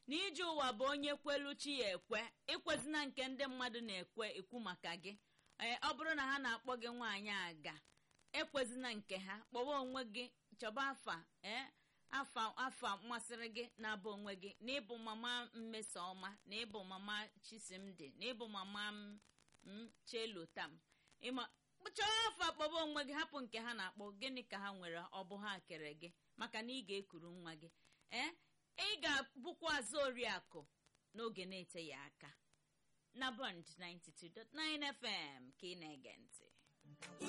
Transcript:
na ije ụwa bụ onye kwelu chi ya ekwe ikwezina nke ndị mmadụ na-ekwe ekwu maka gị ee ọ bụrụ na ha na-akpọ gị nwaanyị aga ekwezina nke ha kpọwa onwe gị chọba afa ee afa afa masịrị gị na-abụ onwe gị na ịbụ mama mmesoma na ịbụ mama chisimdi na ịbụ mama m chelotam ịma chọọ afa kpọba onwe gị hapụ nke ha na-akpọ gịnị ka ha nwere ọ bụ ha kere gị maka na ị ga-ekuru nwa gị ee ị ga-abụkwa azụ oriakụ n'oge na-eteghị aka na bond 92.9 fm ka ị na-ege ntị